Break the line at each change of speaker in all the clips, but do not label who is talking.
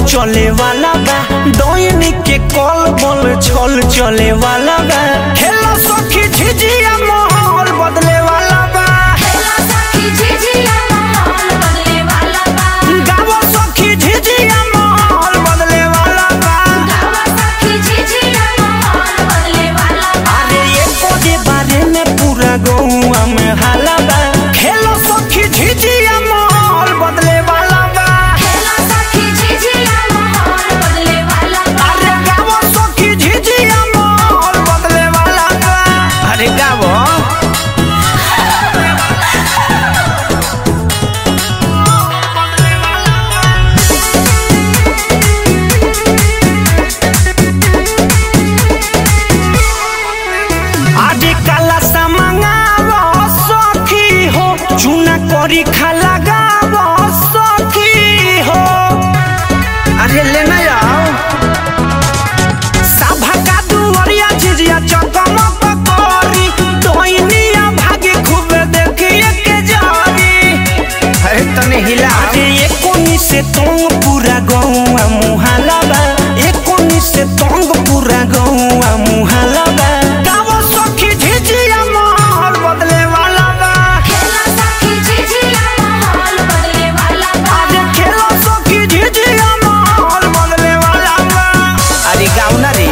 चले वाला बा डोइनी के कॉल बोल छल चले वाला बा खेला सखी झिझिया माहौल बदले वाला बा
खेला सखी झिझिया माहौल बदले वाला बा
गावो सखी झिझिया माहौल बदले वाला बा
गावा सखी झिझिया माहौल बदले वाला बा
अरे एको जे बारे में पूरा गौआ में हाला बा खेलो सखी झिझिया माहौल बदले वाला बा
खेला सखी झिझिया माहौल बदले वाला बा
अरे गावो सखी झिझिया माहौल बदले वाला बा अरे गावो आजे काला सामंगावो सखी हो चूना करी खा लगावो सखी हो अरे लेना आओ सभा का दुवरिया झिझिया चकमक करी डोइनिया भागी खूब देखिए के जारी अरे तने हिला अरे एकोनी से तोंग पूरा गौआ मुहाला बा एकोनी से तोंग पूरा गौआ मुहाला बा गावो सखी झिझिया माहौल बदले वाला बा
खेला सखी झिझिया माहौल बदले वाला बा
अरे खेलो सखी झिझिया माहौल बदले वाला बा अरे गाँव ना रे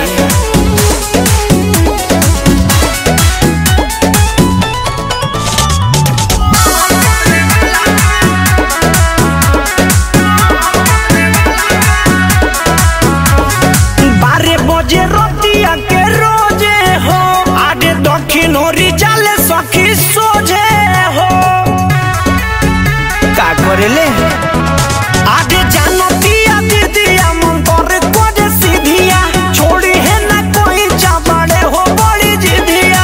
बारह बजे रतिया के रोजे हो आगे दक्षिण ओरी जाले सखी सोझे हो का करेले आगे जानो दिया दीदिया मन करे कोजे सीधिया छोड़ी है ना कोई चाबड़े हो बड़ी जिधिया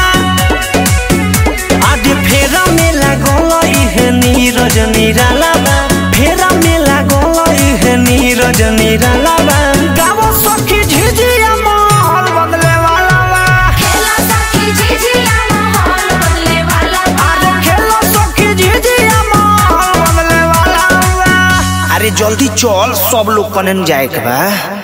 आगे फेरा में लागल इहे नीरज निराला बा फेरा में लागल इहे नीरज निराला बा गावो सखी झिझिया माहौल बदले वाला बा
खेला सखी झिझिया माहौल बदले वाला बा
अरे खेलो सखी झिझिया माहौल बदले वाला बा अरे जल्दी चल सब लोग कने जाए के बा